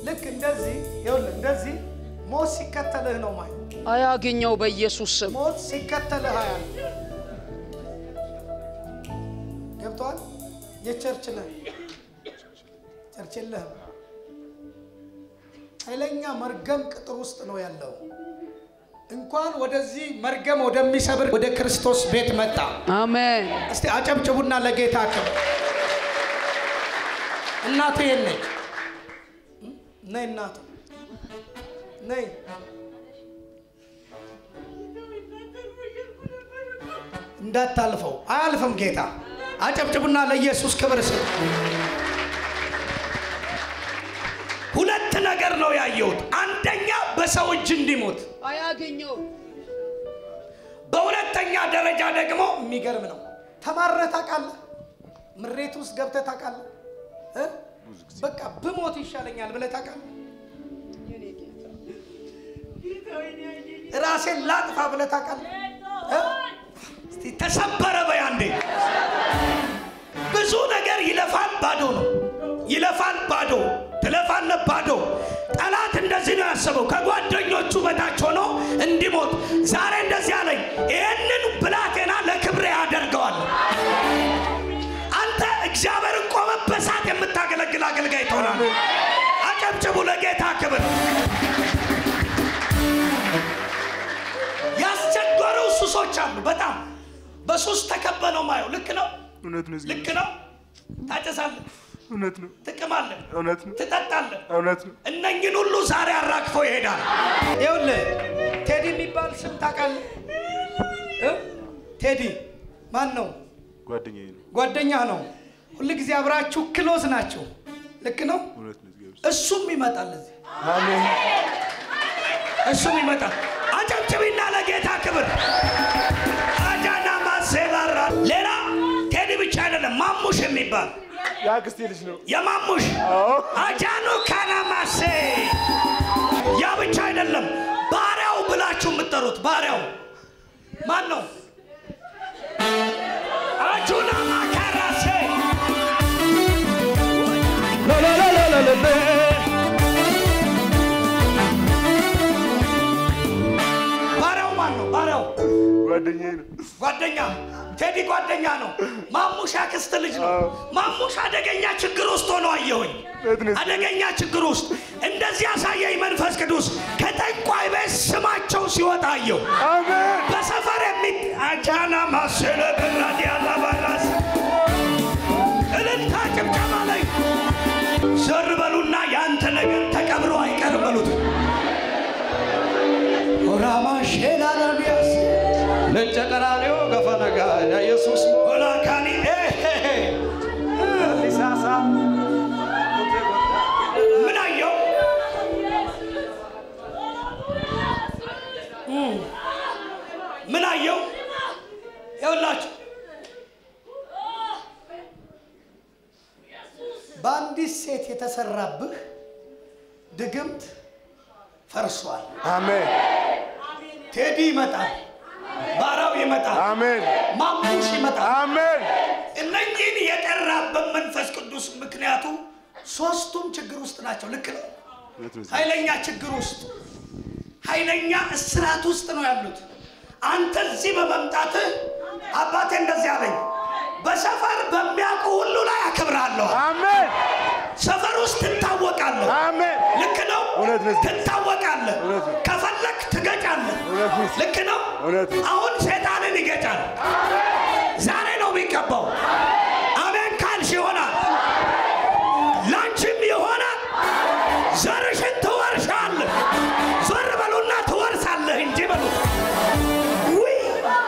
ልክ እንደዚህ ይኸውልህ፣ እንደዚህ ሞት ሲከተልህ ነው ማለት አያገኘው በኢየሱስ ስም ሞት ሲከተልህ አያል ገብቷል። የቸርች ነህ፣ ቸርች የለህም። ኃይለኛ መርገም ቅጥር ውስጥ ነው ያለው። እንኳን ወደዚህ መርገም ወደሚሰብር ወደ ክርስቶስ ቤት መጣ። አሜን። እስቲ አጨብጭቡና ለጌታ ክብር። እናቱ የት ነች? ነይ እናቱ ነይ። እንዳታልፈው አያልፍም ጌታ። አጨብጭቡና ለኢየሱስ ክብር ስጥ። ሁለት ነገር ነው ያየሁት። አንደኛ በሰው እጅ እንዲሞት፣ አያገኘው በሁለተኛ ደረጃ ደግሞ የሚገርም ነው። ተማረህ ታውቃለህ? ምሬት ውስጥ ገብተህ ታውቃለህ? እ? በቃ ብሞት ይሻለኛል ብለህ ታውቃለህ? ራሴን ላጥፋ ብለህ ታውቃለህ? እ? እስቲ ተሰበረ በይ አንዴ። ብዙ ነገር ይለፋል፣ ባዶ ነው። ይለፋል፣ ባዶ ትለፋለህ፣ ባዶ። ጠላት እንደዚህ ነው ያሰበው፣ ከጓደኞቹ በታች ሆኖ እንዲሞት። ዛሬ እንደዚህ አለኝ፣ ይህንን ብላቴና ለክብሬ ያደርገዋል። አንተ እግዚአብሔርን ቆመ በሳት የምታገለግል አገልጋይ ትሆናለህ። አጨብጭቡ ለጌታ ክብር። ያስቸገሩ ሱሶች አሉ። በጣም በሱስ ተከበ ነው ማየው። ልክ ነው፣ እውነት ነው። ልክ ነው። ታጨሳለህ፣ እውነት ነው። ትቅማለህ፣ እውነት ነው። ትጠጣለህ። እውነት ነው። እነኝን ሁሉ ዛሬ አራግፎ ይሄዳል። ይኸውልህ ቴዲ የሚባል ስም ታውቃለህ? እ? ቴዲ ማን ነው? ጓደኛዬ ነው። ጓደኛ ነው። ሁል ጊዜ አብራችሁ ክሎዝ ናቸው። ልክ ነው። እውነት ነው። እግዚአብሔር እሱም ይመጣል እዚህ አሜን። እሱም ይመጣል። አጨብጭቢና ለጌታ ክብር አጃና ማሴላራ ሌላ ቴዲ ብቻ አይደለም፣ ማሙሽ የሚባል የአክስቴ ልጅ ነው። የማሙሽ አዎ። አጃኑ ካናማሴ ያ ብቻ አይደለም፣ ባሪያው ብላችሁ የምትጠሩት ባሪያው ማን ነው? አጁና ማካራሴ ባሪያው ማን ነው? ባሪያው ጓደኛዬ ነው። ጓደኛ ቴዲ ጓደኛ ነው። ማሙሽ አክስት ልጅ ነው። አዎ። ማሙሽ አደገኛ ችግር ውስጥ ሆኖ አየሁኝ። እውነት ነው። አደገኛ ችግር ውስጥ እንደዚህ ያሳየኝ መንፈስ ቅዱስ ከጠንቋይ ቤት ስማቸው ሲወጣ አየሁ። አሜን። በሰፈር የሚ አጃና ማሰለ በራዲያላ ባራስ እልልታ ጭብጨባ ላይ ዘር በሉና የአንተ ነገር ተቀብሮ አይቀርም በሉት። ኦራማ ሼላ ረቢያስ ለጨቀራሪዮ ገፈነጋ ኢየሱስ ኦላካኒ ሊሳሳ ምን አየው? ምን አየው? ይኸውላችሁ በአንዲት ሴት የተሰራብህ ድግምት ፈርሷል። አሜን። ቴዲ ይመጣል፣ ባራው ይመጣል፣ አሜን። ማሙሽ ይመጣል። አሜን። እነኚህን የጠራበት መንፈስ ቅዱስ ምክንያቱ ሶስቱም ችግር ውስጥ ናቸው። ልክ ነው። እውነት ነው። ኃይለኛ ችግር ውስጥ ኃይለኛ እስራት ውስጥ ነው ያሉት። አንተ እዚህ በመምጣትህ አባቴ እንደዚህ አለኝ፣ በሰፈር በሚያውቁ ሁሉ ላይ አከብርሃለሁ። አሜን። ሰፈር ውስጥ ትታወቃለህ። አሜን። ልክ ነው። እውነት ነው። ትታወቃለህ። እውነት ነው። ከፈለክ ትገጫለህ። እውነት ነው። ልክ ነው። እውነት ነው። አሁን ሴጣንን ይገጫል። ዛሬ ነው የሚቀባው። አሜን ካልሽ ይሆናል፣ ላንቺም ይሆናል። ዘርሽን ትወርሻለህ። ዞር በሉና ትወርሳለህ እንጂ በሉ። ውይ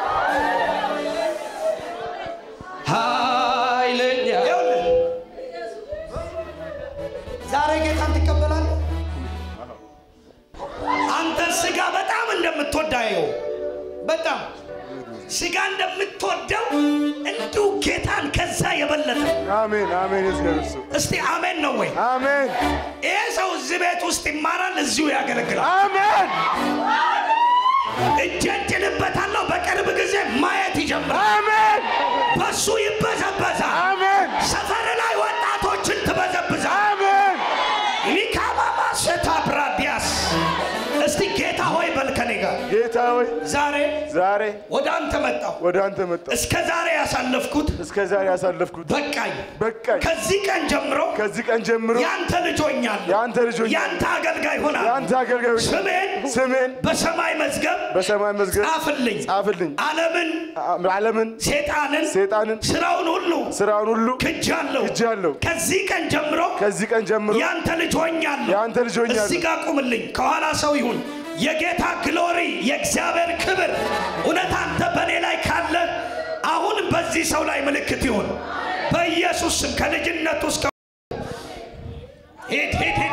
ኃይለኛ ይኸውልህ፣ ዛሬ ጌታን ትቀበላለህ። አንተ ስጋ በጣም እንደምትወዳየው በጣም ስጋ እንደምትወደው እንዲሁ ጌታን ከዛ የበለጠ አሜን። አሜን። የእግዚአብሔር ሰው እስቲ አሜን ነው ወይ? አሜን። ይሄ ሰው እዚህ ቤት ውስጥ ይማራል፣ እዚሁ ያገለግላል። አሜን። እጄን ጭንበታለሁ። በቅርብ ጊዜ ማየት ይጀምራል። አሜን። በሱ ይበዘበዛል። አሜን። ሰፈር ላይ ወጣቶችን ትበዘብዛል። አሜን። ሚካማማ ሸታብራዲያስ እስቲ ጌታ ሆይ በል ከኔ ጋር ጌታ ሆይ ዛሬ ዛሬ ወደ አንተ መጣሁ። ወደ አንተ መጣሁ። እስከ ዛሬ ያሳለፍኩት እስከ ዛሬ ያሳለፍኩት በቃኝ። በቃኝ። ከዚህ ቀን ጀምሮ ከዚህ ቀን ጀምሮ ያንተ ልጅ ሆኛለሁ። የአንተ ልጅ ሆኛለሁ። ያንተ አገልጋይ ሆናለሁ። የአንተ አገልጋዮች ስሜን ስሜን በሰማይ መዝገብ በሰማይ መዝገብ ጻፍልኝ። ጻፍልኝ። ዓለምን፣ ዓለምን፣ ሴጣንን፣ ሴጣንን፣ ስራውን ሁሉ ስራውን ሁሉ ክጃለሁ። ክጃለሁ። ከዚህ ቀን ጀምሮ ከዚህ ቀን ጀምሮ ያንተ ልጅ ሆኛለሁ። የአንተ ልጅ ሆኛለሁ። እዚህ ጋር ቁምልኝ። ከኋላ ሰው ይሁን። የጌታ ግሎሪ የእግዚአብሔር ክብር እውነት አንተ በእኔ ላይ ካለ አሁን በዚህ ሰው ላይ ምልክት ይሁን በኢየሱስ ስም ከልጅነቱ እስከ ሂድ ሂድ ሂድ